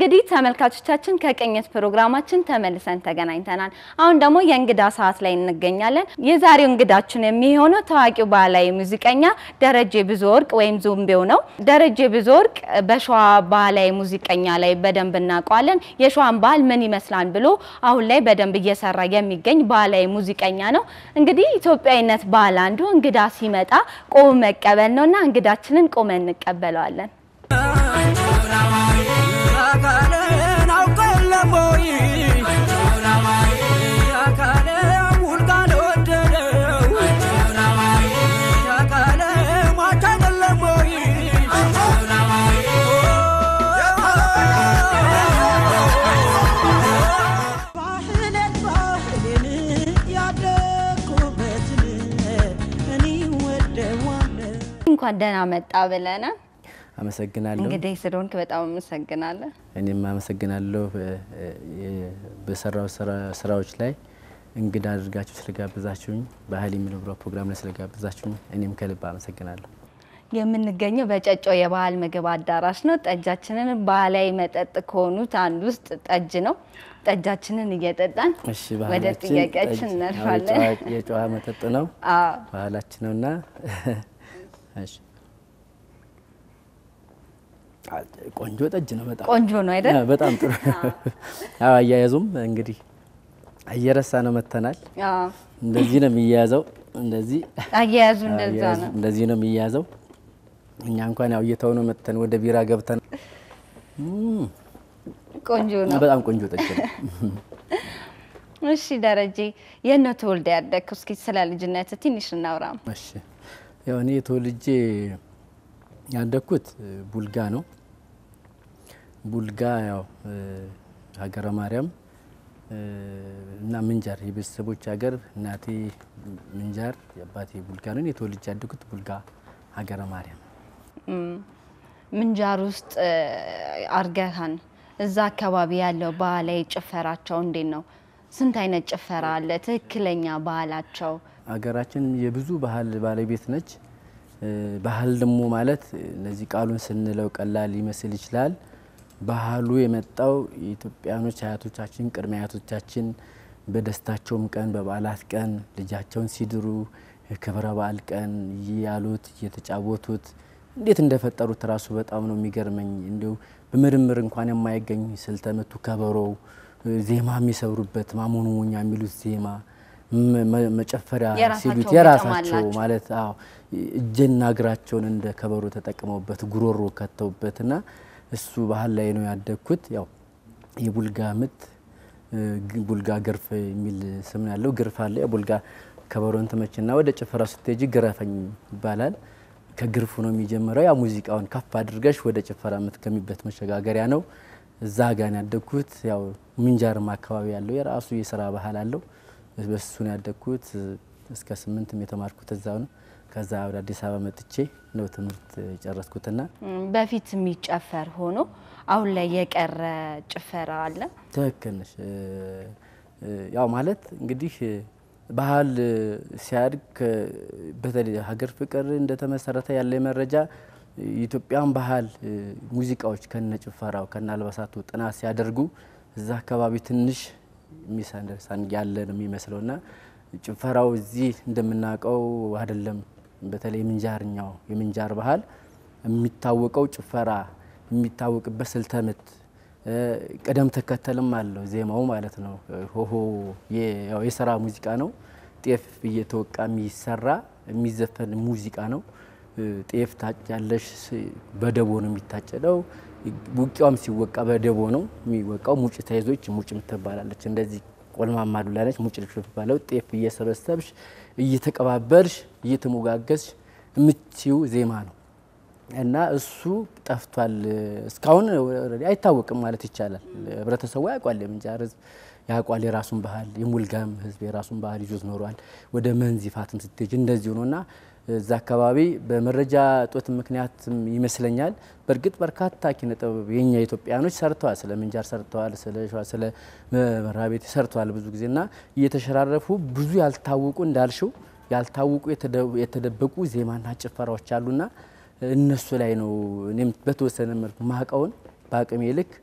እንግዲህ ተመልካቾቻችን ከቅኝት ፕሮግራማችን ተመልሰን ተገናኝተናል። አሁን ደግሞ የእንግዳ ሰዓት ላይ እንገኛለን። የዛሬው እንግዳችን የሚሆነው ታዋቂው ባህላዊ ሙዚቀኛ ደረጀ ብዙወርቅ ወይም ዞምቤው ነው። ደረጀ ብዙወርቅ በሸዋ ባህላዊ ሙዚቀኛ ላይ በደንብ እናውቀዋለን። የሸዋን ባህል ምን ይመስላል ብሎ አሁን ላይ በደንብ እየሰራ የሚገኝ ባህላዊ ሙዚቀኛ ነው። እንግዲህ ኢትዮጵያዊነት ባህል አንዱ እንግዳ ሲመጣ ቆሞ መቀበል ነውና እንግዳችንን ቆመን እንቀበለዋለን። እንኳን ደህና መጣ ብለናል። አመሰግናለሁ። እንግዲህ ስለሆንክ በጣም አመሰግናለሁ። እኔም አመሰግናለሁ በሰራው ስራዎች ላይ እንግዳ አድርጋችሁ ስለጋበዛችሁኝ፣ ባህል የሚኖረው ፕሮግራም ላይ ስለጋበዛችሁኝ እኔም ከልብ አመሰግናለሁ። የምንገኘው በጨጮ የባህል ምግብ አዳራሽ ነው። ጠጃችንን ባህላዊ መጠጥ ከሆኑት አንዱ ውስጥ ጠጅ ነው። ጠጃችንን እየጠጣን እሺ፣ ወደ ባህላችን ጥያቄያችን ጠጅ- እናልፋለን። አዎ፣ የጨዋ- የጨዋ መጠጥ ነው አዎ። ባህላችን ነውና እሺ። አ- ቆንጆ ጠጅ ነው በጣም ቆንጆ ነው አይደል? አዎ፣ በጣም ጥሩ አዎ፣ አያያዙም እንግዲህ እየረሳ ነው መተናል። አዎ። እንደዚህ ነው የሚያያዘው። እንደዚህ አያያዙ እንደዛ አያያዙ ነው። እንደዚህ ነው የሚያያዘው። እኛ እንኳን ያው እየተው ነው መተን ወደ ቢራ ገብተን እም፣ ቆንጆ ነው። በጣም ቆንጆ ጠጅ ነው። እሺ ደረጀ፣ የት ነው ተወልደ ያደግከው? እስኪ ስለ ልጅነት ትንሽ እናውራ። እሺ ያው እኔ ተወልጄ ያደግኩት ቡልጋ ነው። ቡልጋ ያው እ፣ ሀገረ ማርያም እ፣ እና ምንጃር የቤተሰቦች ሀገር እናቴ ምንጃር የአባቴ ቡልጋ ነው። እኔ ተወልጄ ያደግኩት ቡልጋ ሀገረ ማርያም እም፣ ምንጃር ውስጥ እ፣ አርገሃን እዛ አካባቢ ያለው ባህላዊ ጭፈራቸው እንዴት ነው? ስንት አይነት ጭፈራ አለ? ትክክለኛ ባህላቸው ሀገራችን የብዙ ባህል ባለቤት ነች። እ፣ ባህል ደግሞ ማለት እነዚህ ቃሉን ስንለው ቀላል ሊመስል ይችላል። ባህሉ የመጣው የኢትዮጵያኖች አያቶቻችን ቅድመ አያቶቻችን በደስታቸውም ቀን በበዓላት ቀን ልጃቸውን ሲድሩ የክብረ በዓል ቀን ያሉት እየተጫወቱት እንዴት እንደፈጠሩት ራሱ በጣም ነው የሚገርመኝ። እንዲሁ በምርምር እንኳን የማይገኝ ስልተመቱ ከበሮው ዜማ የሚሰብሩበት ማሞኑኛ የሚሉት ዜማ መ- መ- መጨፈሪያ የራሳቸው ሲሉት ግጥም የራሳቸው አላቸው። ማለት አዎ እጅና እግራቸውን እንደ ከበሮ ተጠቅመውበት ጉሮሮ ከተውበትና እሱ ባህል ላይ ነው ያደግኩት። ያው የቡልጋ ምት እ፣ ግ- ቡልጋ ግርፍ የሚል ስም ነው ያለው። ግርፍ አለ። የቡልጋ ከበሮን ትመችና ወደ ጭፈራው ስትሄጂ ግረፈኝ ይባላል። ከግርፉ ነው የሚጀምረው። ያ ሙዚቃውን ከፍ አድርገሽ ወደ ጭፈራ የምትገሚበት መሸጋገሪያ ነው። እዛ ጋር ነው ያደግኩት። ያው ምንጃርም አካባቢ ያለው የራሱ የስራ ባህል አለው። በሱ ነው ያደግኩት። እስከ ስምንትም የተማርኩት እዛው ነው። ከዛ ወደ አዲስ አበባ መጥቼ ነው ትምህርት የጨረስኩትና እም፣ በፊት የሚጨፈር ሆኖ አሁን ላይ የቀረ ጭፈራ አለ። ትክክል ነሽ። እ፣ እ፣ ያው ማለት እንግዲህ እ፣ ባህል እ፣ ሲያድግ ከ- በተለይ ሀገር ፍቅር እንደተመሰረተ ያለ መረጃ የኢትዮጵያን ባህል እ፣ ሙዚቃዎች ከነ ጭፈራው ከነ አልባሳቱ ጥናት ሲያደርጉ እዛ አካባቢ ትንሽ ሚስ አንደርስታንድ ያለ ነው የሚመስለው እና ጭፈራው እዚህ እንደምናውቀው አይደለም። በተለይ የምንጃርኛው የምንጃር ባህል የሚታወቀው ጭፈራ የሚታወቅበት ስልተ ምት እ፣ ቅደም ተከተልም አለው ዜማው ማለት ነው። ሆሆ የ- ያው የስራ ሙዚቃ ነው። ጤፍ እየተወቃ የሚሰራ የሚዘፈን ሙዚቃ ነው። እ፣ ጤፍ ታጫለሽ፣ ስ- በደቦ ነው የሚታጨደው። ውቂያውም ሲወቃ በደቦ ነው የሚወቃው። ሙጭ ተይዞች ሙጭ ምትባላለች እንደዚህ ቆልማማ ዱላ ነች። ሙጭ ልፍ ባለው ጤፍ እየሰበሰብሽ እየተቀባበልሽ እየተሞጋገዝሽ የምትይው ዜማ ነው እና እሱ ጠፍቷል። እስካሁን ኦልሬዲ አይታወቅም ማለት ይቻላል። ህብረተሰቡ ያውቋል፣ የምንጃር ህዝብ ያውቋል የራሱን ባህል። የሙልጋም ህዝብ የራሱን ባህል ይዞት ኖሯል። ወደ መንዝ ይፋትም ስትሄጅ እንደዚሁ ነው እና እዛ አካባቢ በመረጃ እጦት ምክንያት ይመስለኛል። በእርግጥ በርካታ ኪነ ጥበብ የኛ ኢትዮጵያኖች ሰርተዋል። ስለ ምንጃር ሰርተዋል፣ ስለ ሸዋ፣ ስለ መራቤቴ ሰርተዋል ብዙ ጊዜ እና እየተሸራረፉ ብዙ ያልታወቁ እንዳልሽው ያልታወቁ የተደበቁ ዜማና ጭፈራዎች አሉና እነሱ ላይ ነው እኔም በተወሰነ መልኩ ማቀውን በአቅሜ ልክ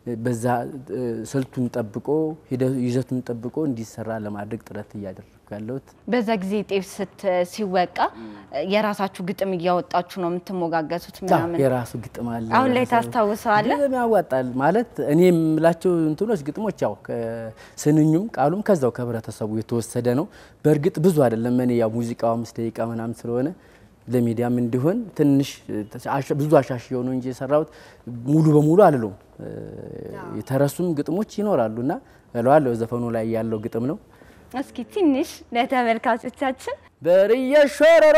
በዛ ስልቱን ጠብቆ ይዘቱን ጠብቆ እንዲሰራ ለማድረግ ጥረት እያደረግኩ ያለሁት። በዛ ጊዜ ጤፍ ስት ሲወቃ የራሳችሁ ግጥም እያወጣችሁ ነው የምትሞጋገሱት ምናምን? የራሱ ግጥም አለ። አሁን ላይ ታስታውሰዋለህ? ግጥም ያዋጣል ማለት እኔ የምላቸው እንትኖች ግጥሞች ያው ስንኙም ቃሉም ከዛው ከህብረተሰቡ የተወሰደ ነው። በእርግጥ ብዙ አይደለም። እኔ ያው ሙዚቃው አምስት ደቂቃ ምናምን ስለሆነ ለሚዲያም እንዲሆን ትንሽ ብዙ አሻሽየው ነው እንጂ የሰራሁት ሙሉ በሙሉ አልለውም። የተረሱም ግጥሞች ይኖራሉ እና እለዋለሁ ዘፈኑ ላይ ያለው ግጥም ነው። እስኪ ትንሽ ለተመልካቾቻችን በርየ ሾረሮ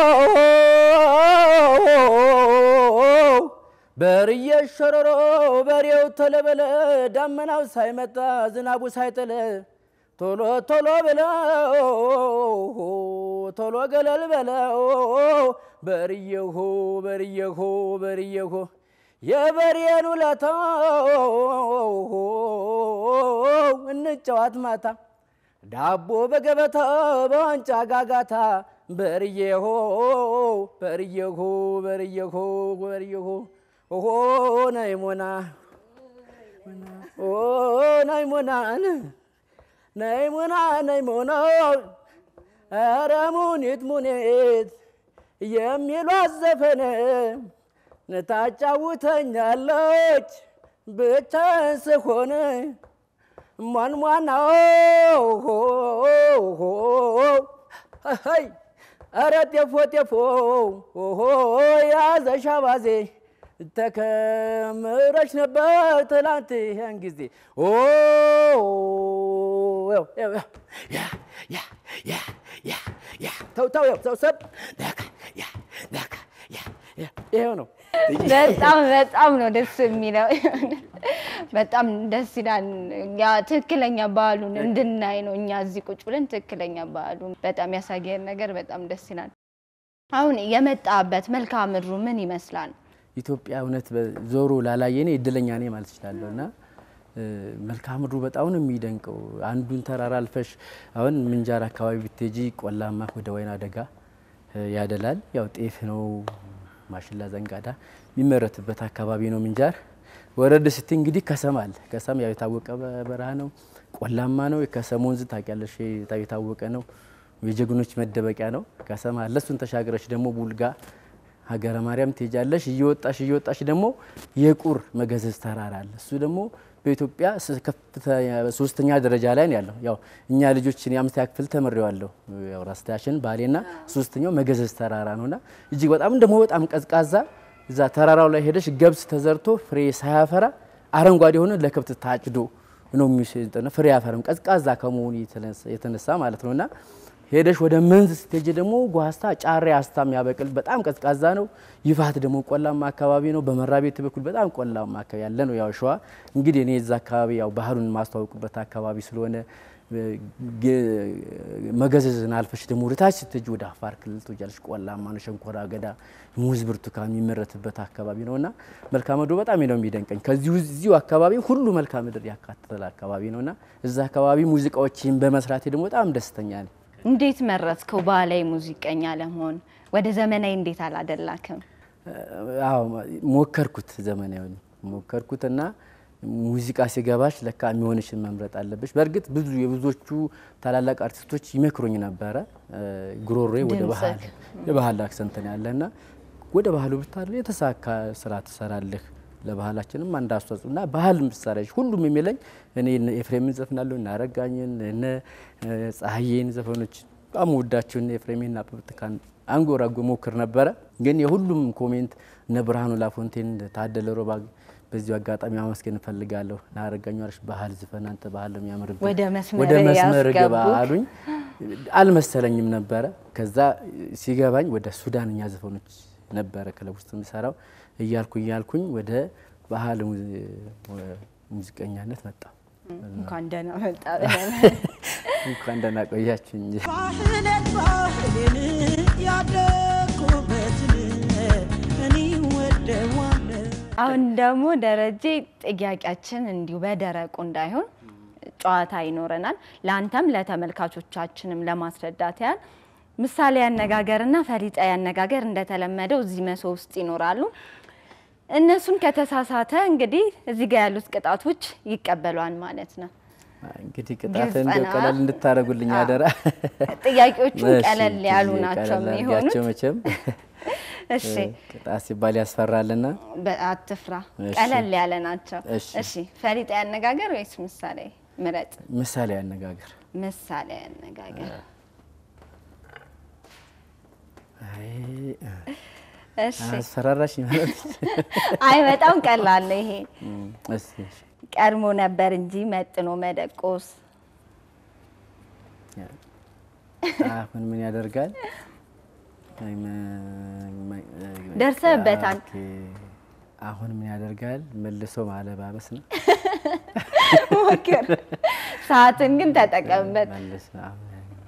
በርየ ሾረሮ በሬው ተለበለ ዳመናው ሳይመጣ ዝናቡ ሳይጥል ቶሎ ቶሎ ብለው ቶሎ ገለል በለው በርየሁ በርየሁ በርየሁ የበሬን ውለታ እንጨዋት ማታ ዳቦ በገበታ በዋንጫ ጋጋታ በርየሆ በርየሆ በርየሆ በርየሆ ኦሆ ናይ ሞና ኦ ናይ ሞና ናይ ሞና ናይ ሞና ኧረ ሙኒት ሙኒት የሚሏት ዘፈን ታጫውተኛለች ብቻዬን ስሆን ሟንሟናው ይ ኧረ ጤፎ ጤፎ ያዘሽ አባዜ ተከምረሽ ነበር ትላንት ያን ጊዜ ተው ተው ሰው ሰብ ይሄው ነው። በጣም በጣም ነው ደስ የሚለው። በጣም ደስ ይላል። ያ ትክክለኛ ባህሉን እንድናይ ነው እኛ እዚህ ቁጭ ብለን ትክክለኛ ባህሉን በጣም ያሳየን ነገር በጣም ደስ ይላል። አሁን የመጣበት መልክዓ ምድሩ ምን ይመስላል? ኢትዮጵያ እውነት ዞሮ ላላየ እኔ እድለኛ ነኝ ማለት እችላለሁ እና መልክዓ ምድሩ በጣም ነው የሚደንቀው። አንዱን ተራራ አልፈሽ አሁን ምንጃር አካባቢ ብትሄጂ ቆላማ ወደ ወይና ደጋ ያደላል። ያው ጤፍ ነው ማሽላ ዘንጋዳ የሚመረትበት አካባቢ ነው ምንጃር። ወረድ ስቲ እንግዲህ ከሰም አለ። ከሰም ያው የታወቀ በረሃ ነው፣ ቆላማ ነው። የከሰም ወንዝ ታውቂያለሽ፣ የታወቀ ነው፣ የጀግኖች መደበቂያ ነው። ከሰም አለ። እሱን ተሻግረሽ ደግሞ ቡልጋ ሀገረ ማርያም ትሄጃለሽ። እየወጣሽ እየወጣሽ ደግሞ የቁር መገዘዝ ተራራ አለ። እሱ ደግሞ በኢትዮጵያ ሶስተኛ ደረጃ ላይ ነው ያለው። ያው እኛ ልጆችን የአምስተኛ ክፍል ተምሬዋለሁ። ያው ራስ ዳሽን ባሌና ሶስተኛው መገዘዝ ተራራ ነውና እጅግ በጣም ደግሞ በጣም ቀዝቃዛ እዛ ተራራው ላይ ሄደሽ ገብስ ተዘርቶ ፍሬ ሳያፈራ አረንጓዴ ሆነ ለከብት ታጭዶ ነው የሚሰጠው። ፍሬ ያፈራም ቀዝቃዛ ከመሆኑ የተነሳ ማለት ነውና ሄደሽ ወደ መንዝ ስትሄጂ ደግሞ ጓስታ ጫሬ አስታ የሚያበቅል በጣም ቀዝቃዛ ነው። ይፋት ደግሞ ቆላማ አካባቢ ነው። በመራ ቤት በኩል በጣም ቆላማ አካባቢ ያለ ነው። ያው ሸዋ እንግዲህ እኔ እዛ አካባቢ ያው ባህሉን የማስተዋወቁበት አካባቢ ስለሆነ መገዘዝን አልፈሽ ደግሞ ወደ ታች ስትሄጂ ወደ አፋር ክልል ትወጃለሽ። ቆላማ ነው። ሸንኮራ አገዳ፣ ሙዝ፣ ብርቱካን የሚመረትበት አካባቢ ነው እና መልክዓ ምድሩ በጣም ነው የሚደንቀኝ። ከዚሁ እዚሁ አካባቢ ሁሉ መልክዓ ምድር ያካተለ አካባቢ ነው እና እዛ አካባቢ ሙዚቃዎችን በመስራቴ ደግሞ በጣም ደስተኛ ነኝ። እንዴት መረጥከው ባህላዊ ሙዚቀኛ ለመሆን? ወደ ዘመናዊ እንዴት አላደላክም? አዎ ሞከርኩት፣ ዘመናዊ ሞከርኩትና ሙዚቃ ሲገባሽ ለካ የሚሆንሽን መምረጥ አለብሽ። በእርግጥ ብዙ የብዙዎቹ ታላላቅ አርቲስቶች ይመክሩኝ ነበረ። ጉሮሬ ወደ ባህል የባህል አክሰንት ነው ያለና ወደ ባህሉ ብታል የተሳካ ስራ ትሰራለህ ለባህላችንም አንድ አስተዋጽኦ እና ባህል ምሳሌዎች ሁሉም የሚለኝ እኔ ኤፍሬምን ዘፍናለሁ እና አረጋኝን እነ ፀሐዬን ዘፈኖች በጣም ወዳቸው እነ ኤፍሬምና ብርቱካን አንጎራጎ ሞክር ነበረ። ግን የሁሉም ኮሜንት እነ ብርሃኑ ላፎንቴን ታደለ ሮባ በዚሁ አጋጣሚ ማመስገን እንፈልጋለሁ። እና አረጋኝ አለሽ ባህል ዝፈን አንተ ባህል ነው የሚያምርብህ ወደ መስመር ወደ መስመር ግባ ያስገቡህ። አሉኝ። አልመሰለኝም ነበረ። ከዛ ሲገባኝ ወደ ሱዳንኛ ዘፈኖች ነበረ ክለብ ውስጥ የሚሰራው እያልኩ እያልኩኝ ወደ ባህል ሙዚቀኛነት መጣ። እንኳን ደህና መጣ ብለን እንኳን ደህና ቆያችሁኝ። ባህልን ባህልን ያደኩበትን እኔ ወደዋለሁ አሁን ደግሞ ደረጀ ጥያቄያችን እንዲሁ በደረቁ እንዳይሆን ጨዋታ ይኖረናል። ለአንተም ለተመልካቾቻችንም ለማስረዳት ያህል ምሳሌ አነጋገርና ፈሊጣዊ አነጋገር እንደተለመደው እዚህ መሶብ ውስጥ ይኖራሉ። እነሱን ከተሳሳተ እንግዲህ እዚህ ጋር ያሉት ቅጣቶች ይቀበሏል ማለት ነው። እንግዲህ ቅጣት ግልጽ እንደው ነው። ቀለል እንድታደርጉልኝ አደራ። ጥያቄዎቹ እሺ፣ ቀለል ያሉ ጊዜ ናቸው ቀለል የሚሆኑት። አድርጋቸው መቼም እሺ ቅጣት ሲባል ያስፈራልና በ- አትፍራ፣ እሺ። ቀለል ያለ ናቸው። እሺ። እሺ ፈሊጣ ያነጋገር ወይስ ምሳሌ ምረጥ? ምሳሌ አነጋገር ምሳሌ ያነጋገር። አይ እሺ አስፈራራሽ ማለት አይ በጣም ቀላል ነው ይሄ። እስኪ እሺ። ቀድሞ ነበር እንጂ መጥኖ መደቆስ። አሁን ምን ያደርጋል? ደርሰህበታል። ኦኬ። አሁን ምን ያደርጋል? መልሶ ማለባበስ ነው። ሞክር፣ ሰዓትን ግን ተጠቀምበት። መልሶ አሁን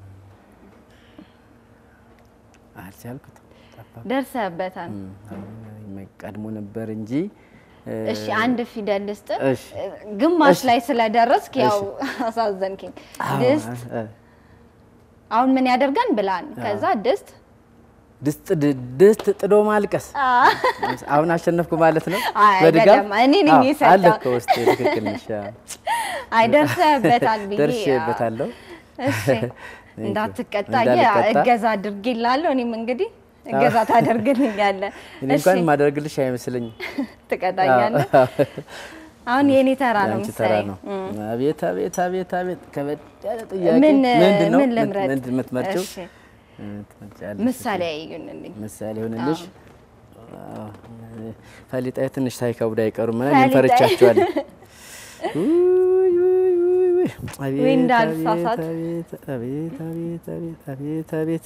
አልቻልኩት። ጠፋ። ደርሰህበታል። እም፣ አሁን ቀድሞ ነበር እንጂ እ፣ እሺ አንድ ፊደል ልስጥ። እሺ። ግማሽ እሺ። ላይ ስለደረስክ ያው አሳዘንኪኝ። አዎ፣ ድስት እ፣ አሁን ምን ያደርጋል ብላን፣ ከዛ ድስት ድስት ድ- ድስት ጥዶ ማልቀስ። አሁን አሸነፍኩ ማለት ነው። አይ፣ በድጋም አይደለም፣ እኔ ነኝ አዎ፣ የሰጠው። አለ እኮ ውስጤ ትክክል ነሽ። አዎ። አይ ደርሰህበታል ብዬ ደርሼበታለሁ። እሺ እንዳትቀጣ እንዳልቀጣ። እገዛ አድርጌላለሁ። እኔም እንግዲህ እገዛ ታደርግልኛለህ። እኔ እሺ እንኳን ማደርግልሽ አይመስለኝም። ትቀጣኛለህ። አሁን የኔ ተራ ነው የአንቺ ተራ መሰለኝ። ነው። አቤት አቤት አቤት አቤት ከበድ ያለ ጥያቄ ምን ምንድን ነው? ምን ልምረጥ? ምንድን የምትመርጪው? እሺ እ፣ ትመርጫለሽ? ምሳሌ ያዩንልኝ። ምሳሌ ሆነልሽ። አዎ። ፈሊጣዬ ትንሽ ሳይከብዱ አይቀሩም። ምን ፈሊጣዬ። ፈርቻቸዋለሁ። ውይ፣ ውይ፣ ውይ፣ ውይ። አቤት፣ ወይ እንዳልሳሳት። አቤት፣ አቤት፣ አቤት፣ አቤት፣ አቤት፣ አቤት።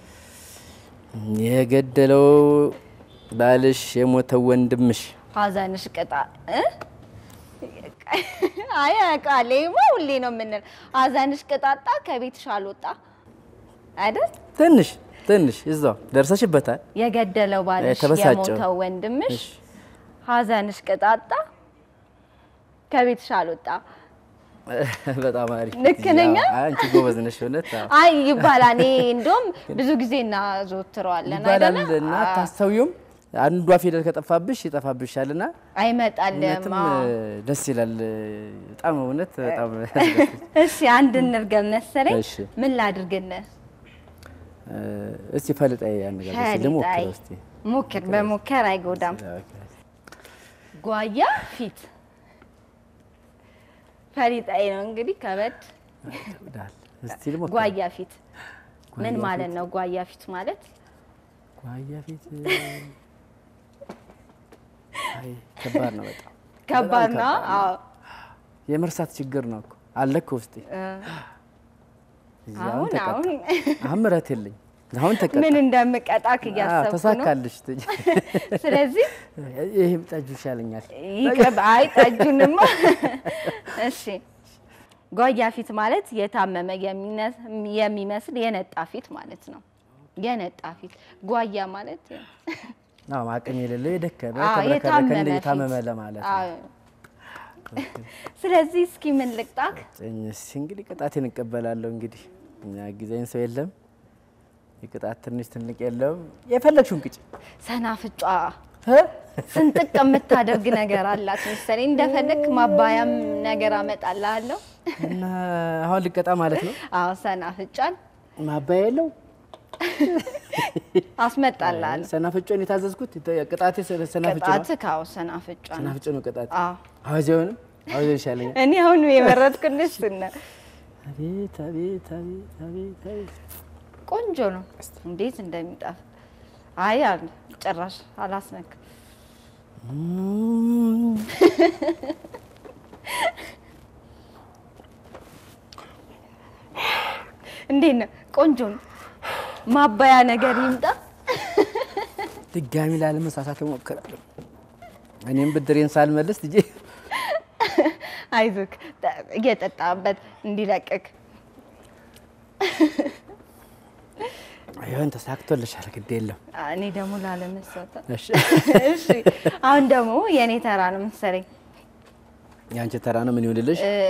የገደለው ባልሽ የሞተው ወንድምሽ ሀዘንሽ ቅጣ እ? አይ ቃሌ ሁሌ ነው የምንል። ሀዘንሽ ቅጣጣ ከቤትሽ አልወጣ አይደል? ትንሽ ትንሽ እዛው ደርሰሽበታል። የገደለው ባልሽ የተበሳጨው። የሞተው ወንድምሽ እሺ። ሀዘንሽ ቅጣጣ ከቤትሽ አልወጣ። በጣም አሪፍ ልክ ነኝ? አዎ፣ አንቺ ጎበዝ ነሽ እውነት። አዎ። አይ ይባላል። እኔ እንደውም ብዙ ጊዜ እናዘወትረዋለን ይባላል አይደለ? እና አታስተውዩም። አንዷ ፊደል ከጠፋብሽ ይጠፋብሻል እና አይመጣልም። እውነትም አዎ። ደስ ይላል። በጣም እውነት በጣም እሺ አንድ እንርገም መሰለኝ። እሺ። ምን ላድርግልህ? እስቲ ፈልጣይ ያነጋገር ልሞክር ፈሊጣይ እስቲ ሞክር፣ በሞከር አይጎዳም። ጓያ ፊት ፈሊጣይ ነው እንግዲህ ከበድ ይከብዳል። እስቲ ልሞክር። ጓያ ፊት ምን ጓያ ማለት ነው? ጓያ ፊት ማለት ጓያ ፊት አይ ከባድ ነው በጣም ከባድ በጣም ነው። ከባድ አዎ የመርሳት ችግር ነው እኮ አለ እኮ ውስጤ እ፣ እዚህ አሁን ተቀጣ። አሁን አሁን ምረት የለኝ አሁን ተቀጣ ምን እንደምቀጣክ አዎ፣ እያሰብኩ ነው። ተሳካልሽ ስለዚህ ይሄም ጠጁ ይሻለኛል ይቅርብ። አይ ጠጁንማ እሺ። ጓያ ፊት ማለት የታመመ የሚነ- የሚመስል የነጣ ፊት ማለት ነው። የነጣ ፊት ጓያ ማለት አዎ አቅም የሌለው የደከመ አዎ፣ ተብረከረከ የታመመ እንደ ፊት። የታመመ ለማለት ነው። አዎ። ስለዚህ እስኪ ምን ልቅጣክ? ጭኝስ እንግዲህ ቅጣቴን እቀበላለሁ። እንግዲህ እኛ ጊዜን ሰው የለም የቅጣት ትንሽ ትልቅ የለውም። የፈለግሽውን ቅጭ ሰናፍጯ ስንጥቅ የምታደርግ ነገር አላት መሰለኝ። እንደፈለግ ማባያም ነገር አመጣልሃለሁ። እና አሁን ልቀጣ ማለት ነው። አዎ ሰናፍጯን ማባያ የለው አስመጣልሃለሁ። ሰናፍጮን የታዘዝኩት ቅጣቴ ሰናፍጮ ነው። ቅጣት ካው ሰናፍጯ ነው። ሰናፍጮ ነው ቅጣቴ። አዎ አዋዜ አይሆንም። አዋዜ ይሻለኛል። እኔ አሁን የመረጥኩልሽ እሱን ነው። አቤት አቤት አቤት አቤት አቤት ቆንጆ ነው። እንዴት እንደሚጣፍ አይ አለ ጭራሽ አላስነክ እም፣ እንዴት ነው? ቆንጆ ነው። ማባያ ነገር ይምጣ። ድጋሚ ላለመሳሳት እሞክራለሁ። እኔም ብድሬን ሳልመልስ ልጄ አይዞክ እየጠጣበት እንዲለቅቅ ይሆን ተሳክቶልሻል። ግድ የለም እኔ ደግሞ ላለመሳተፍ እሺ። እሺ አሁን ደግሞ የእኔ ተራ ነው መሰለኝ። የአንቺ ተራ ነው። ምን ይሆንልሽ? እ፣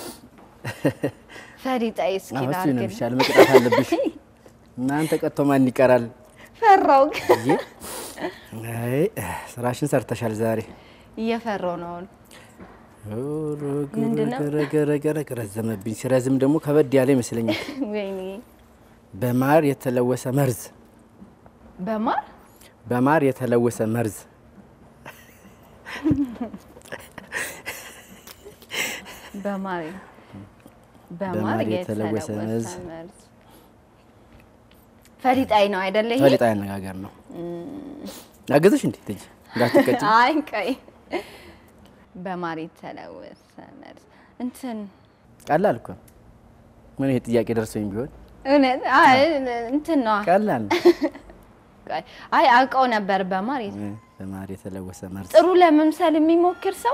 ፈሪጣይ እስኪ አሁን እሱ ላድርግልህ። ይነብሻል። መቅጣት አለብሽ። እናንተ ቀጥቶ ማን ይቀራል? ፈራው ይሄ አይ ስራሽን ሰርተሻል ዛሬ። እየፈራሁ ነው አሁን። ረገ ምንድነው? ረገ ረገ ረገ ረዘመብኝ። ሲረዝም ደግሞ ከበድ ያለ ይመስለኛል። ወይኔ በማር የተለወሰ መርዝ በማር በማር የተለወሰ መርዝ በማር በማር በማር የተለወሰ የተለወሰ መርዝ። መርዝ ፈሊጣይ ነው አይደለ? ይሄ ፈሊጣ አነጋገር ነው። አገዘሽ እንዴ ትጅ እንዳትቀጭ። አይ ቆይ በማር የተለወሰ መርዝ እንትን ቀላል እኮ ነው። ምን ይሄ ጥያቄ ደርሶኝ ቢሆን እውነት አይ እንትን ነው። ቀላል ነው። ቆይ አይ አውቀው ነበር በማር የተ- እ፣ በማር የተለወሰ መርዝ ጥሩ ለመምሰል የሚሞክር ሰው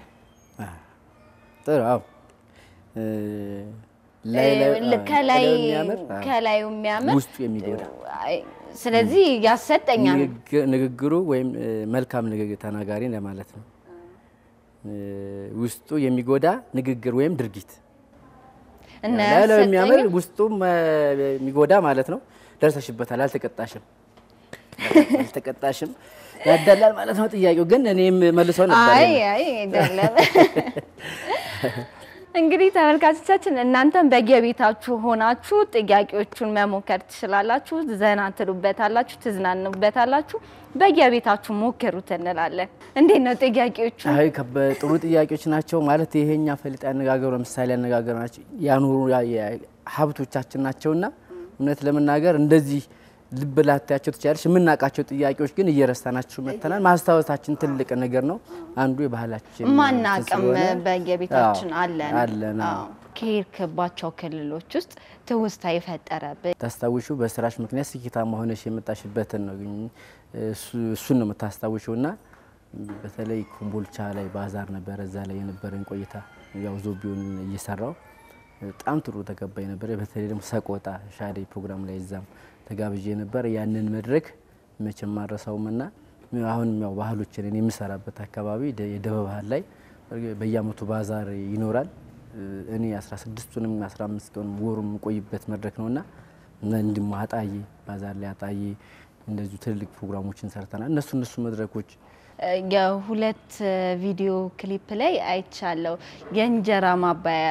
ጥሩ። አዎ እ፣ ላይ ላይ እ፣ ከላይ ከላዩ የሚያምር አዎ፣ ከላዩ የሚያምር ውስጡ የሚጎዳ አይ፣ ስለዚህ ያሰጠኛል። ንግግ- ንግግሩ ወይም እ፣ መልካም ንግግር ተናጋሪ ለማለት ነው። እ፣ ውስጡ የሚጎዳ ንግግር ወይም ድርጊት እና ላይ ላይ የሚያምር ያሰጠኝም ውስጡም እ፣ የሚጎዳ ማለት ነው። ደርሰሽበታል። አልተቀጣሽም አልተቀጣሽም። ያዳላል ማለት ነው ጥያቄው። ግን እኔም መልሰው ነበር አይ ይሄንን። አይ አይደለም። እንግዲህ ተመልካቾቻችን እናንተም በየቤታችሁ ሆናችሁ ጥያቄዎቹን መሞከር ትችላላችሁ። ዘና ትሉበታላችሁ፣ ትዝናኑበታላችሁ። በየቤታችሁ ሞክሩት እንላለን። እንዴት ነው ጥያቄዎቹ? አይ ከበ- ጥሩ ጥያቄዎች ናቸው። ማለት ይሄኛ ፈሊጥ ያነጋገሩ ለምሳሌ ያነጋገር ናቸው ያኑሩ ያ- ያ- ሀብቶቻችን ናቸውና እውነት ለመናገር እንደዚህ ልብ ላታያቸው ትችላለች። የምናውቃቸው ጥያቄዎች ግን እየረሳናቸው መጥተናል። ማስታወሳችን ትልቅ ነገር ነው። አንዱ የባህላችን ማናቅም ስለሆነ በየቤታችን አዎ፣ አለን። አለን አዎ። አዎ። ከሄድክባቸው ክልሎች ውስጥ ትውስታ የፈጠረብህ ታስታውሹ በስራሽ ምክንያት ስኬታማ ሆነሽ የመጣሽበትን ነው ግን እሱ- እሱን ነው የምታስታውሽው። እና በተለይ ኮምቦልቻ ላይ ባዛር ነበረ። እዛ ላይ የነበረን ቆይታ ያው ዞቢውን እየሰራው በጣም ጥሩ ተቀባይ ነበረ። በተለይ ደግሞ ሰቆጣ ሻደይ ፕሮግራም ላይ እዛም ተጋብዤ ነበር። ያንን መድረክ መቼም ማረሳውም እና አሁንም ያው ባህሎችን እኔ የምሰራበት አካባቢ ደ- የደቡብ ባህል ላይ በየአመቱ ባዛር ይኖራል። እኔ 16ቱንም 15ቱንም ወሩ የምቆይበት መድረክ ነውና እና እንዲሁም አጣዬ ባዛር ላይ አጣዬ እንደዚሁ ትልልቅ ፕሮግራሞችን ሰርተናል። እነሱ እነሱ መድረኮች የሁለት ቪዲዮ ክሊፕ ላይ አይቻለሁ። የእንጀራ ማባያ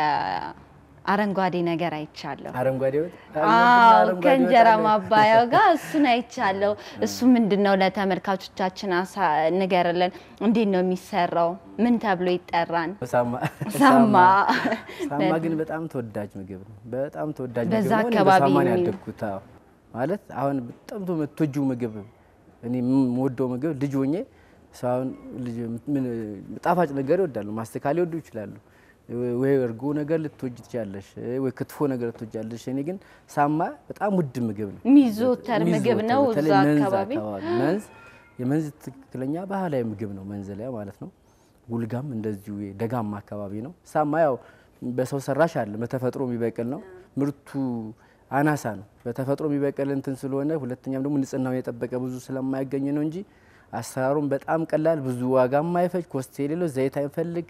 አረንጓዴ ነገር አይቻለሁ። አረንጓዴ ወጥ አዎ አረንጓዴ ወጥ ከእንጀራ አለ። ማባያው ጋር እሱን አይቻለሁ። እሱ ምንድን ነው ለተመልካቾቻችን አሳ ንገርልን። እንዴት ነው የሚሰራው? ምን ተብሎ ይጠራን? ሳማ ሳማ ሳማ ግን በጣም ተወዳጅ ምግብ ነው። በጣም ተወዳጅ በዛ ምግብ ነው። እኔ አካባቢ በሳማ ነው የሚ- ያደግኩት። አዎ ማለት አሁን በጣም የምትወጂው ምግብ እኔ የምወደው ምግብ ልጅ ሆኜ ሰው አሁን ልጅ ምን ጣፋጭ ነገር ይወዳሉ፣ ማስተካ ሊወዱ ይችላሉ። ወይ እርጎ ነገር ልትወጂ ትችላለሽ፣ ወይ ክትፎ ነገር ልትወጃለሽ። እኔ ግን ሳማ በጣም ውድ ምግብ ነው። የሚዘወተር ምግብ የሚዘወተር ነው በተለይ እዛ መንዝ አካባቢ። መንዝ የመንዝ ትክክለኛ ባህላዊ ምግብ ነው። መንዝ ላይ ማለት ነው። ጉልጋም እንደዚሁ ደጋማ አካባቢ ነው። ሳማ ያው በሰው ሰራሽ አለ በተፈጥሮ የሚበቅል ነው። ምርቱ አናሳ ነው። በተፈጥሮ የሚበቅል እንትን ስለሆነ ሁለተኛም ደግሞ ንጽህናውን የጠበቀ ብዙ ስለማያገኝ ነው እንጂ አሰራሩም በጣም ቀላል፣ ብዙ ዋጋ የማይፈጅ ኮስት የሌለው ዘይት አይፈልግ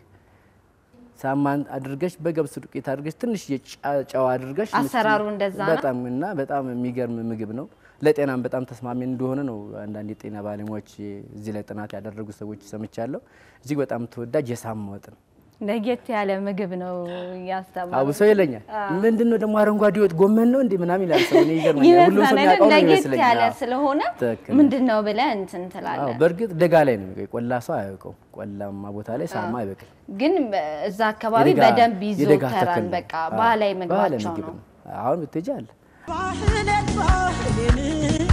ሳማን አድርገሽ በገብስ ዱቄት አድርገሽ ትንሽ ጨው አድርገሽ አሰራሩ እንደዛ ነው? በጣም እና በጣም የሚገርም ምግብ ነው። ለጤናም በጣም ተስማሚ እንደሆነ ነው አንዳንድ የጤና ባለሙያዎች እዚህ ላይ ጥናት ያደረጉ ሰዎች ሰምቻለሁ። እጅግ በጣም ተወዳጅ የሳማ ወጥ ነው። ለየት ያለ ምግብ ነው ያስተማሩ አቡ ሰው ይለኛል ምንድን ነው ደግሞ አረንጓዴ ወጥ ጎመን ነው እንዴ ምናምን ይላል ሰው። እኔ ይገርመኛል። ሁሉም ሰው ይመስላል የሚያውቀው ነው ለየት ይመስለኛል። ያለ አዎ። ስለሆነ ትክክል። ምንድን ነው ብለህ እንትን አዎ ትላለህ። በእርግጥ ደጋ ላይ ነው የሚገኝ። ቆላ ሰው አያውቀው። ቆላማ ቦታ ላይ ሳማ አይበቅል። ግን እዛ አካባቢ የደጋ- በደንብ የደጋ ይዘወተራል። ተክል ነው። በቃ አዎ፣ ባህላዊ ባህላዊ ምግባቸው ምግብ ነው። አሁን ብትሄጂ አለ ባህለት ባህሌን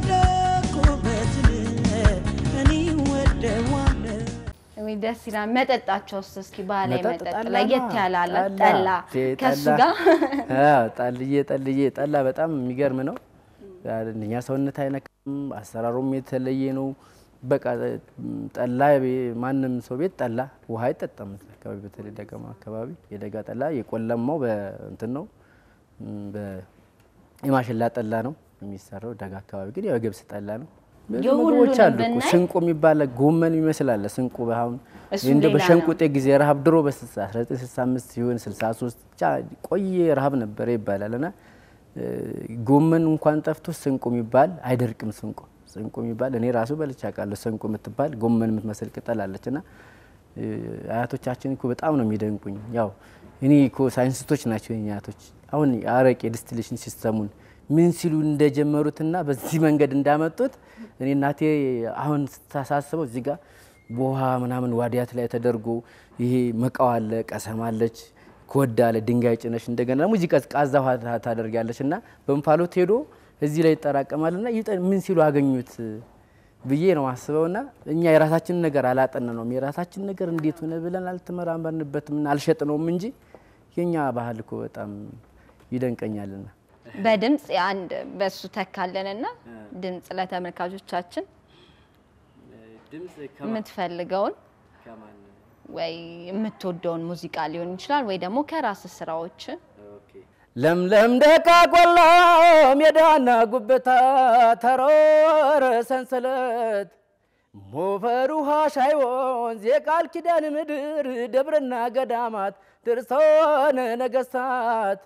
ያደኩበትን እኔ ወደዋለሁ ወይ ደስ ይላል። መጠጣቸውስ እስኪ ባህላዊ መጠጥ መጠጥ ጠላ ለየት ነው። ያለ አለ ጠላ። ጠላ ቴ ከሱ ጠላ። ጋር አዎ፣ ጠልዬ ጠልዬ ጠላ በጣም የሚገርም ነው። እኛ ሰውነት አይነካም። አሰራሩም የተለየ ነው። በቃ ጠላ ቤ- ማንም ሰው ቤት ጠላ ውሃ አይጠጣም። እዚህ አካባቢ በተለይ ደጋማ አካባቢ የደጋ ጠላ የቆለማው በእንትን ነው እም፣ በ- የማሽላ ጠላ ነው የሚሰራው። ደጋ አካባቢ ግን ያው የገብስ ጠላ ነው። ብዙ የሁሉንም ምግቦች አሉ እኮ ብናይ- ስንቁ የሚባል ጎመን ይመስላል። ስንቁ በአሁን እሱ እንደ ሌላ በሸንቁጤ ጊዜ ረሀብ ድሮ በ1965 ይሁን 63 ብቻ ቆየ ረሀብ ነበረ ይባላል እና እ፣ ጎመን እንኳን ጠፍቶ ስንቁ የሚባል አይደርቅም። ስንቁ ሰንቁ የሚባል እኔ ራሱ በልቼ አውቃለሁ። ሰንቁ የምትባል ጎመን የምትመስል ቅጠል አለች እና እ፣ አያቶቻችን እኮ በጣም ነው የሚደንቁኝ። ያው እኔ እኮ ሳይንስቶች ናቸው የኛ አያቶች። አሁን አረቄ ዲስቲሌሽን ሲስተሙን ምን ሲሉ እንደጀመሩትና በዚህ መንገድ እንዳመጡት እኔ እናቴ አሁን ስታሳስበው እዚህ ጋር በውሃ ምናምን ዋዲያት ላይ ተደርጎ ይሄ መቃው አለ፣ ቀሰም አለች፣ ኮዳ አለ፣ ድንጋይ ጭነሽ እንደገና ደግሞ እዚህ ቀዝቃዛ ውሃ ታ- ታደርጊያለሽ እና በእንፋሎት ሄዶ እዚህ ላይ ይጠራቀማልና ይጠ- ምን ሲሉ አገኙት ብዬ ነው አስበውና እኛ የራሳችንን ነገር አላጠን ነውም የራሳችን ነገር እንዴት ሆነ ብለን አልተመራመርንበትም አልሸጥነውም እንጂ የኛ ባህል እኮ በጣም ይደንቀኛልና በድምጽ አንድ በሱ ተካለንና ድምጽ ለተመልካቾቻችን የምትፈልገውን ወይ የምትወደውን ሙዚቃ ሊሆን ይችላል ወይ ደግሞ ከራስ ስራዎች ለምለም ደቃ ቆላ ሜዳና ጉብታ ተሮረ ሰንሰለት ሞፈር ውሃ ሻይ ወንዝ የቃል ኪዳን ምድር ደብርና ገዳማት ድርሶነ ነገስታት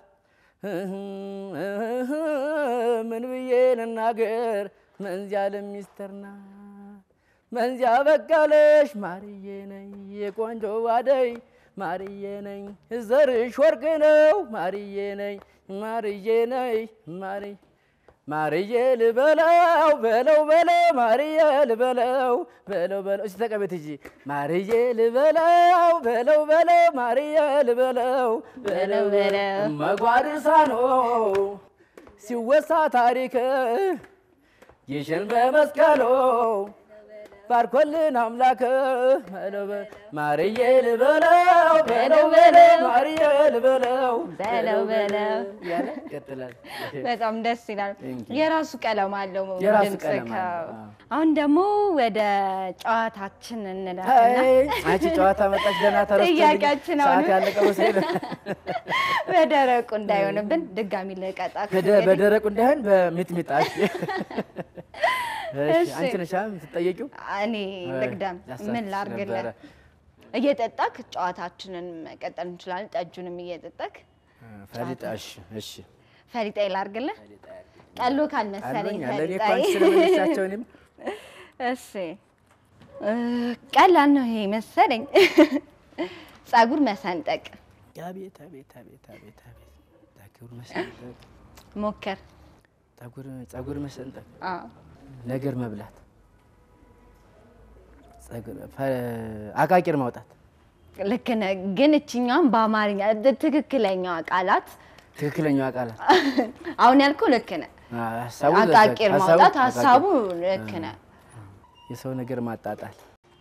ምን ብዬ ልናገር መንዚያ ለሚስተርና መንዚያ በቀለሽ ማርዬ ነኝ የቆንጆ አደይ ማርዬ ነኝ ዘርሽ ወርቅ ነው ማርዬ ነኝ ማርዬ ነኝ ማሪ ማርዬ ልበለው በለው በለው ማርዬ ልበለው በለው በለው እስቲ ተቀበት እንጂ ማርዬ ልበለው በለው በለው ማርዬ ልበለው በለው በለው መጓድሳ ነው ሲወሳ ታሪክ ይሽን በመስቀሎ ባርኮልን አምላክ በለው በ- ማርዬ ልበለው በለው በለው ማርዬ ልበለው በለው በለው እያለ ይቀጥላል። በጣም ደስ ይላል። Thank you. የራሱ ቀለም አለው የራሱ ድምጽ ቀለም ከ- አለው፣ አዎ። አሁን ደግሞ ወደ ጨዋታችን እንለፍና አይ፣ አንቺ ጨዋታ መጣች ገና ተረስቶልኝ ጥያቄያችን አሁን ሰዓት ያለቀ መስሎኝ ነው። በደረቁ እንዳይሆንብን ድጋሚ ልቀጣ በደ- በደረቁ እንዳይሆን በሚጥሚጣ እሺ። እሺ፣ እሺ። አንቺ ነሽ አይደል የምትጠየቂው? እኔ ልቅደም ያሳትሽ ምን ላርግልህ? ነበረ። እየጠጣክ ጨዋታችንን መቀጠል እንችላለን። ጠጁንም እየጠጣክ ፈሊጣ እሺ፣ እሺ። ፈሊጣይ ላርግልህ? ቀሎ ካልመሰለኝ አለኝ አለ እኔ እኮ ፈሊጣይ። አንቺ ስለመለስሻቸው እኔም እሺ እ፣ ቀላል ነው ይሄ መሰለኝ። ጸጉር መሰንጠቅ አቤት አቤት አቤት አቤት አቤት ጸጉር መሰንጠቅ ሞከር። ጸጉር ጸጉር መሰንጠቅ አዎ ነገር መብላት ጸጉር ፈ- አቃቂር ማውጣት ልክ ነህ። ግን እችኛዋን በአማርኛ ትክክለኛዋ ቃላት ትክክለኛው ቃላት አሁን ያልኩህ ልክ ነህ። ሀሳቡ አቃቂር ሀሳቡ- ማውጣት አቃቂር። ሀሳቡ ልክ ነህ። የሰው ነገር ማጣጣል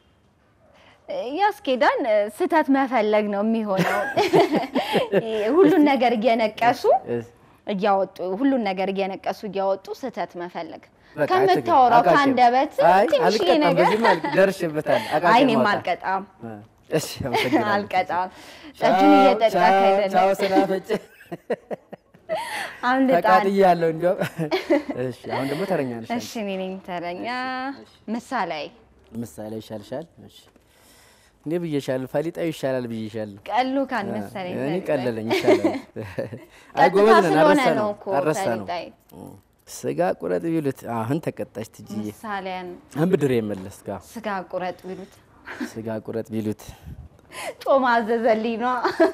ያስኬዳን ስህተት መፈለግ ነው የሚሆነው። ሁሉን ነገር እየነቀሱ እስ- እያወጡ ሁሉን ነገር እየነቀሱ እያወጡ ስህተት መፈለግ በቃ ከምታወራው አቃቂር። ከአንደበት አይ ትንሽዬ አልቀጣም፣ ነገር በዚህም አል- ደርሼበታለሁ። አቃቂር አይኔም ማውጣት። አልቀጣም አ፣ እሺ አመሰግናለሁ። አልቀጣም። ጠጁን እየጠጣ ቻው፣ አይደለም ቻው ስናፈጭ አሁን ልጣን። ተቃጥያለሁ እንዲያውም። እሺ አሁን ደግሞ ተረኛ ነሽ። እሺ እኔ ነኝ ተረኛ። ምሳሌ ምሳሌ ይሻልሻል። እሺ እኔ ብዬሻለሁ፣ ፈሊጣዊ ይሻላል ብዬሻለሁ። ቀሉ ካን መሰለኝ እኔ ፈሊጣይ። ቀለለኝ ይሻላል። አይ ቀጥታ ጎበዝ ነን፣ ስለሆነ አረሳ ነው ነው እኮ አረሳ ነው። ፈሊጣይ። ስጋ ቁረጥ ቢሉት አሁን ተቀጣሽ ትጅዬ ምሳሌያን አንብድር የመለስ ጋ ስጋ ቁረጥ ቢሉት ስጋ ቁረጥ ቢሉት ጮማ አዘዘልኝ ነው።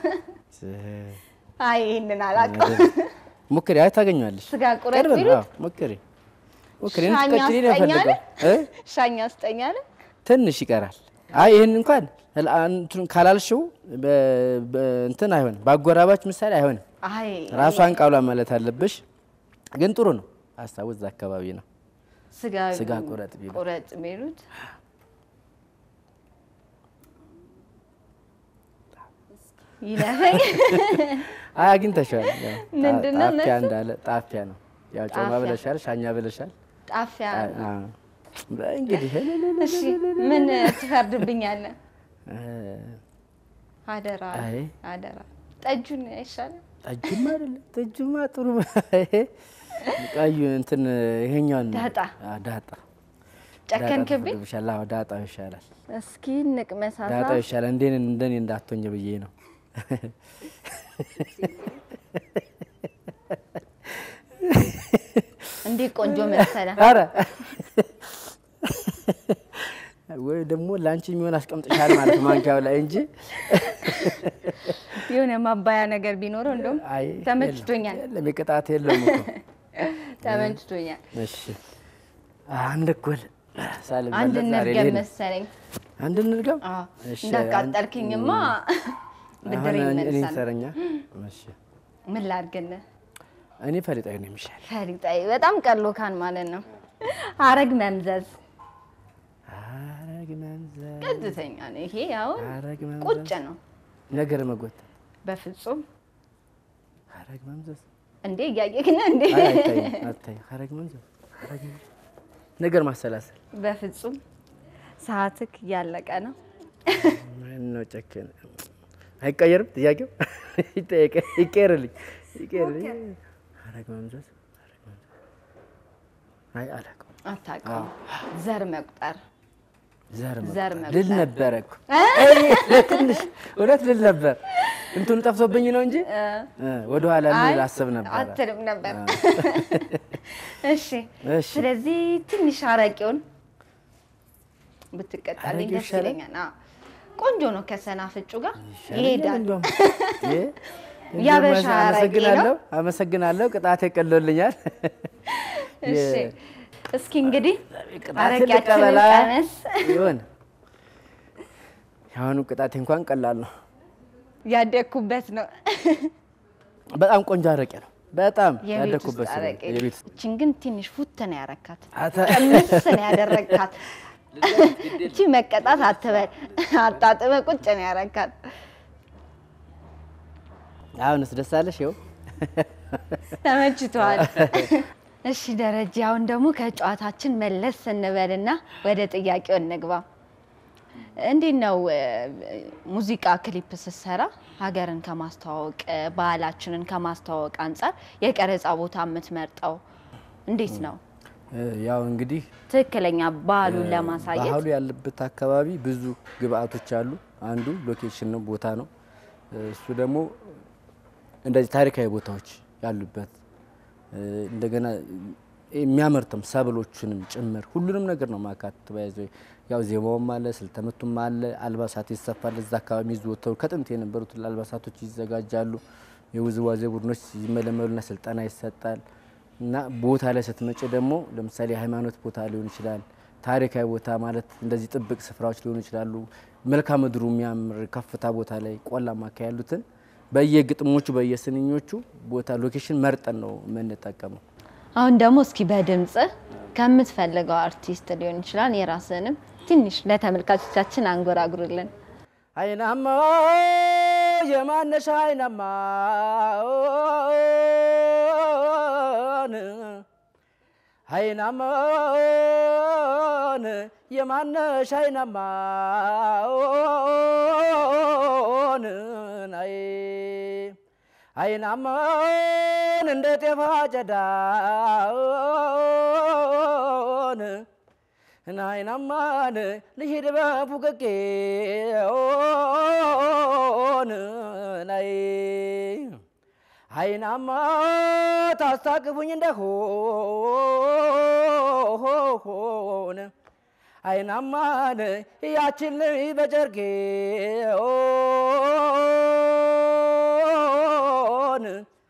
አይ ይሄንን አላውቅም። ሞክሪ፣ አይ ታገኘዋለሽ። ስጋ ቁረጥ ቅርብ ነው። ቢሉት አዎ፣ ሞክሪ ሞክሪ። ሻኛ እንትቀጥሊ ነው አስጠኛ የፈለገው እ ሻኛ አስጠኛለ ትንሽ ይቀራል። አይ ይህን እንኳን ል- እንትኑን ካላልሽው በ- በ- እንትን አይሆንም፣ በአጎራባች ምሳሌ አይሆንም። አይ ራሷን ቃሏ ማለት አለብሽ። ግን ጥሩ ነው ሀሳቡ እዛ አካባቢ ነው። ስጋ ስጋ ቁረጥ ቢሉት ቁረጥ ቢሉት ይለፈኝ አይ አግኝተሻል። ያው ምንድን ነው ጣፊያ እነሱ? እንዳለ ጣፊያ ነው። ያው ጮማ ጣፊያ። ብለሻል፣ ሻኛ ብለሻል። ጣፊያ አ- አ- እንግዲህ እሺ ምን ትፈርድብኛለህ? እ፣ አደራ አይ አደራ ጠጁን አይሻልም? ጠጅማ አይደለም ጠጅማ ጥሩ ቀዩ እንትን ይሄኛውን ዳጣ። አ፣ ዳጣ ጨከንክብኝ። ብሻላ ዳጣ ይሻላል። እስኪ ንቅመሳሳ ዳጣ ይሻላል። እንዴን እንደኔ እንዳትሆኝ ብዬ ነው። እንዴት ቆንጆ መሰለ። አረ ወይ ደግሞ ለአንቺ የሚሆን አስቀምጥሻል ማለት ማንኪያው ላይ እንጂ የሆነ ማባያ ነገር ቢኖረው እንደውም አይ ተመችቶኛል፣ የለም የቅጣት የለም እኮ። ተመችቶኛል። እሺ አንድ እኩል ሳልበላ አንድ ዛሬ እንርገም ልሄድ ነው። መሰለኝ። አንድ እንርገም። አዎ፣ እሺ፣ እንዳቃጠልክኝማ ብድር አሁን እኔ ይመልሳል። ተረኛ። እሺ ምን ላድርግልህ? እኔ ፈሊጣዊ ነው የሚሻል። ፈሪጣይ በጣም ቀሎካን ማለት ነው። ሀረግ መምዘዝ ሀረግ መንዘር ቀጥተኛ ነው። ይሄ አሁን ሀረግ ቁጭ መምዘዝ ነው። ነገር መጎተት በፍጹም ሀረግ መምዘዝ እንዴ እያየክ ነው እንዴ? አይ አይታይም፣ አይታይም። ሀረግ መንዘዝ ሀረግ መንዘዝ ነገር ማሰላሰል በፍጹም ሰዓትክ እያለቀ ነው። ነው ጨከነ። አይቀየርም ጥያቄው ይጠየቅ ይቀየርልኝ ይቀየርልኝ። ሀረግ መምዘዝ ሀረግ መምዘዝ አይ አላውቅም። አታውቀውም። ዘር መቁጠር ዘር ዘር መቁጠር መቁጠር። ልል ነበረ እኮ አይ ለትንሽ እውነት ልል ነበር። እንትኑ ጠፍቶብኝ ነው እንጂ እ ወደኋላ ልል አስብ ነበረ። አትልም ነበር። እሺ እሺ ስለዚህ ትንሽ አረቄውን ብትቀጣልኝ አረቄው ደስ ይሻላል? ይለኛል። አዎ ቆንጆ ነው። ከሰናፍጩ ጋር ይሻለኛል ይሄዳል። እንደውም። እ ያበሻ እንደውም አረቄ አመሰግናለሁ ነው። አመሰግናለሁ። ቅጣቴ ቀሎልኛል። እሺ እስኪ እንግዲህ ቅጣቴን አረቄያችንን ልቀበላ ቀመስ። ይሁን። የአሁኑ ቅጣቴ እንኳን ቀላል ነው። ያደግኩበት ነው በጣም ቆንጆ አረቄ ነው። በጣም የቤት ውስጥ ያደኩበት ስለሆነ አረቄ። የቤት ውስጥ እችን ግን ትንሽ ፉት ነው ያረካት፣ አተ- ቀምስ ነው ያደረግካት። እቺ መቀጣት አትበል፣ አጣጥመ ቁጭ ነው ያረካት። አሁንስ ደስ አለሽ? ይኸው ተመችቷል። እሺ ደረጀ፣ አሁን ደግሞ ከጨዋታችን መለስ ስንበልና ወደ ጥያቄው እንግባ። እንዴት ነው እ፣ ሙዚቃ ክሊፕ ስትሰራ ሀገርን ከማስተዋወቅ እ፣ ባህላችንን ከማስተዋወቅ አንጻር የቀረጻ ቦታ የምትመርጠው እንዴት ነው? እ፣ ያው እንግዲህ ትክክለኛ ባህሉን ለማሳየት ባህሉ ያለበት አካባቢ ብዙ ግብአቶች አሉ። አንዱ ሎኬሽን ነው፣ ቦታ ነው። እሱ ደግሞ እንደዚህ ታሪካዊ ቦታዎች ያሉበት እ፣ እንደገና የሚያመርትም ሰብሎቹንም ጭምር ሁሉንም ነገር ነው ማካተት በያዘ ያው ዜማውም አለ፣ ስልተምቱም አለ፣ አልባሳት ይሰፋል። እዛ አካባቢ የሚዘወተሩ ከጥንት የነበሩት አልባሳቶች ይዘጋጃሉ። የውዝዋዜ ቡድኖች ይመለመሉና ስልጠና ይሰጣል። እና ቦታ ላይ ስትመጪ ደግሞ ለምሳሌ የሃይማኖት ቦታ ሊሆን ይችላል። ታሪካዊ ቦታ ማለት እንደዚህ ጥብቅ ስፍራዎች ሊሆኑ ይችላሉ። መልክዓ ምድሩ የሚያምር ከፍታ ቦታ ላይ ቆላማ አካባቢ ያሉትን በየግጥሞቹ በየስንኞቹ ቦታ ሎኬሽን መርጠን ነው የምንጠቀመው። አሁን ደግሞ እስኪ በድምጽ ከምትፈልገው አርቲስት ሊሆን ይችላል የራስንም ትንሽ ለተመልካቾቻችን አንጎራጉርልን። አይናማ የማነሻ አይናማ አይናማን የማነሽ አይናማን አይ አይናማን እንደ ጤፍ አጨዳን አይናማን ልሂድ በፉቅቄን ናይ አይናማ ታስታቅፉኝ እንደሆን አይናማን ያችን በጨርቄን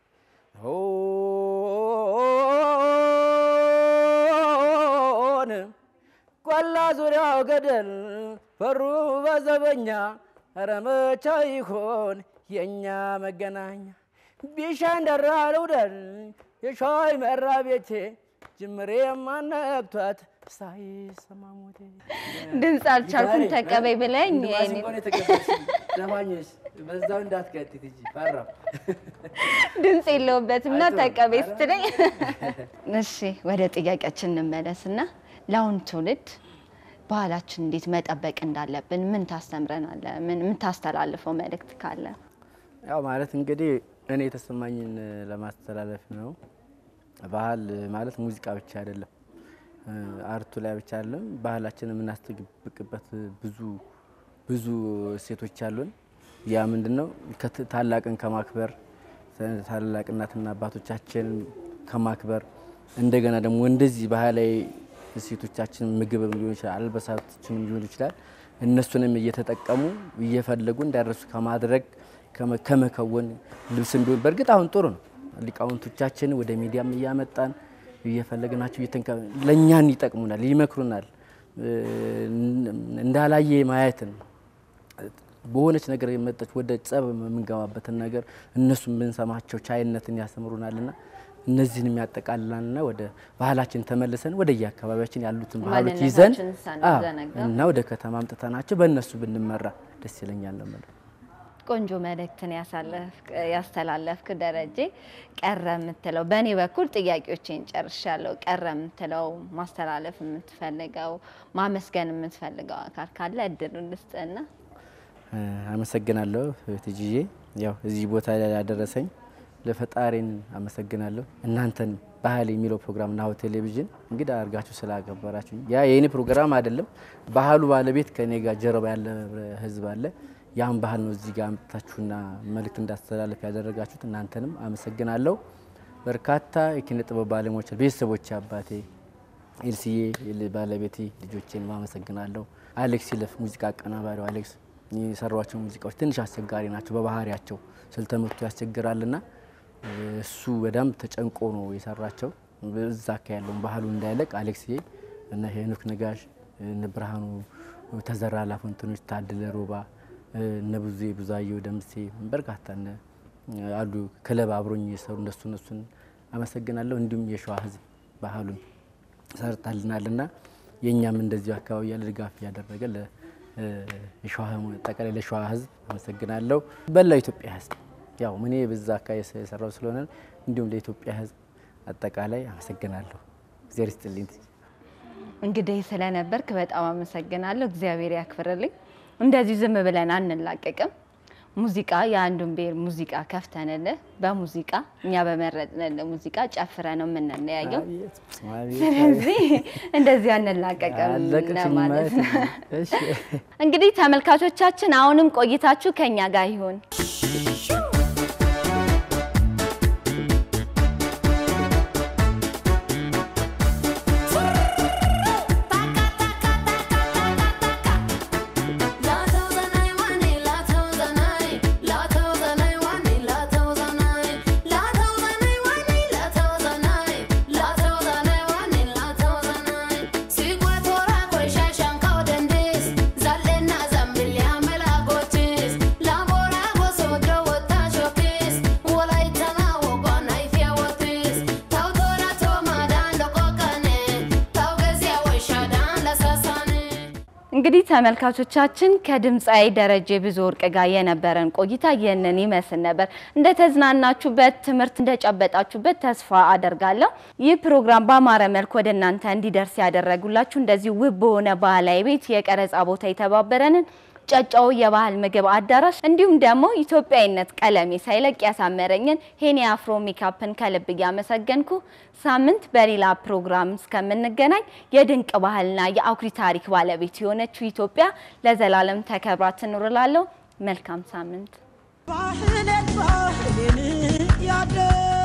ሆን ቆላ ዙሪያው ገደል በሩ በዘበኛ ረመቻ ይሆን የእኛ መገናኛ ቢሻ እንደራ ልውደል የሻይ መራ ቤቴ ጅምሬ ማነብቷት ሳይሰማ ሞቴ ድምፅ አልቻልኩም ተቀበይ ብለኝ በዛው እንዳትቀጥት እንጂ ፈራሁ። ድምፅ የለውበትም እና ተቀበይ ስትለኝ፣ እሺ ወደ ጥያቄያችን እንመለስና ለአሁን ትውልድ ባህላችን እንዴት መጠበቅ እንዳለብን ምን ታስተምረናለህ? ምን የምታስተላልፈው መልእክት ካለ? ያው ማለት እንግዲህ እኔ የተሰማኝን ለማስተላለፍ ነው። ባህል ማለት ሙዚቃ ብቻ አይደለም፣ አርቱ ላይ ብቻ አይደለም። ባህላችን የምናስተግብቅበት ብዙ ብዙ እሴቶች አሉን። ያ ምንድን ነው? ከት- ታላቅን ከማክበር ታላቅ እናትና አባቶቻችን ከማክበር እንደገና ደግሞ እንደዚህ ባህላዊ እሴቶቻችን ምግብም ሊሆን ይችላል፣ አልባሳቶችንም ሊሆን ይችላል። እነሱንም እየተጠቀሙ እየፈለጉ እንዳይረሱ ከማድረግ ከመ- ከመከወን ልብስም ቢሆን በእርግጥ አሁን ጥሩ ነው። ሊቃውንቶቻችን ወደ ሚዲያም እያመጣን እየፈለግናቸው እየተንከ ለእኛን ይጠቅሙናል፣ ይመክሩናል። እ፣ እንዳላየ ማየትን በሆነች ነገር የመጣች ወደ ጸብ የምንገባበትን ነገር እነሱ የምንሰማቸው ቻይነትን ያስተምሩናልና እነዚህን የሚያጠቃልላልና ወደ ባህላችን ተመልሰን ወደ የአካባቢያችን ያሉትን ባህሎች ይዘን ማንነታችንን ሳንዘነጋ። አዎ፣ እና ወደ ከተማ አምጥተናቸው በእነሱ ብንመራ ደስ ይለኛል ነው የምለው። ቆንጆ መልእክትን ያሳለፍክ ያስተላለፍክ ደረጀ፣ ቀረ የምትለው በእኔ በኩል ጥያቄዎችን ጨርሻለሁ። ቀረ የምትለው ማስተላለፍ የምትፈልገው ማመስገን የምትፈልገው አካል ካለ እድሉን ልስጥና እ፣ አመሰግናለሁ ትጅዬ፣ ያው እዚህ ቦታ ላይ ያደረሰኝ ለፈጣሪን አመሰግናለሁ። እናንተን ባህል የሚለው ፕሮግራም ናሁ ቴሌቪዥን እንግዲህ አድርጋችሁ ስላከበራችሁ ያ የእኔ ፕሮግራም አይደለም። ባህሉ ባለቤት ከእኔ ጋር ጀርባ ያለ ህዝብ አለ። ያን ባህል ነው እዚህ ጋር አምጥታችሁና መልእክት እንዳስተላለፍ ያደረጋችሁት እናንተንም አመሰግናለሁ። በርካታ የኪነ ጥበብ ባለሙያዎች ቤተሰቦች፣ አባቴ ኤልስዬ ባለቤቴ፣ ልጆቼን አመሰግናለሁ። አሌክስ ይለፍ ሙዚቃ አቀናባሪው አሌክስ የሰሯቸው ሙዚቃዎች ትንሽ አስቸጋሪ ናቸው በባህሪያቸው ስልተምርቱ ያስቸግራልና እሱ በደንብ ተጨንቆ ነው የሰራቸው። እዛ ካ ያለውን ባህሉ እንዳይለቅ አሌክስዬ እነ ሄኖክ ነጋሽ እነ ብርሃኑ ተዘራ ላፎንትኖች ታድለ ሮባ እነ ብዙ ብዙአየሁ ደምሴ በርካታ እነ አሉ ክለብ አብሮኝ የሰሩ እነሱ እነሱን አመሰግናለሁ። እንዲሁም የሸዋ ህዝብ ባህሉን ሰርታልናልና የእኛም እንደዚሁ አካባቢ ያለ ድጋፍ እያደረገ ለ- የሸዋ ጠቅላይ ለሸዋ ህዝብ አመሰግናለሁ። በላው ኢትዮጵያ ህዝብ ያው እኔ በዛ አካባቢ የሰራው ስለሆነ እንዲሁም ለኢትዮጵያ ህዝብ አጠቃላይ አመሰግናለሁ። እግዚአብሔር ይስጥልኝ። እንግዲህ ስለነበርክ በጣም አመሰግናለሁ። እግዚአብሔር ያክብርልኝ። እንደዚህ ዝም ብለን አንላቀቅም። ሙዚቃ የአንዱን ብሔር ሙዚቃ ከፍተንልህ በሙዚቃ እኛ በመረጥንልህ ሙዚቃ ጨፍረ ነው የምንለያየው። አቤት፣ አቤት፣ ስለዚህ እንደዚህ አንላቀቅም አለቀችኝ ለማለት ማለት ነው። ነው። እሺ እንግዲህ ተመልካቾቻችን አሁንም ቆይታችሁ ከኛ ጋር ይሁን። እንግዲህ ተመልካቾቻችን ከድምፃዊ ደረጀ ብዙ ወርቅ ጋር የነበረን ቆይታ ይህንን ይመስል ነበር። እንደተዝናናችሁበት፣ ትምህርት እንደጨበጣችሁበት ተስፋ አደርጋለሁ። ይህ ፕሮግራም በአማረ መልክ ወደ እናንተ እንዲደርስ ያደረጉላችሁ እንደዚህ ውብ በሆነ ባህላዊ ቤት የቀረጻ ቦታ የተባበረንን ጨጫው የባህል ምግብ አዳራሽ እንዲሁም ደግሞ ኢትዮጵያዊነት ቀለሜ ሳይለቅ ያሳመረኝን ሄኒ አፍሮ ሜካፕን ከልብ እያመሰገንኩ ሳምንት በሌላ ፕሮግራም እስከምንገናኝ የድንቅ ባህልና የአኩሪ ታሪክ ባለቤት የሆነችው ኢትዮጵያ ለዘላለም ተከብራ ትኑርላለሁ። መልካም ሳምንት። ባህሌን ባህሌን ያደ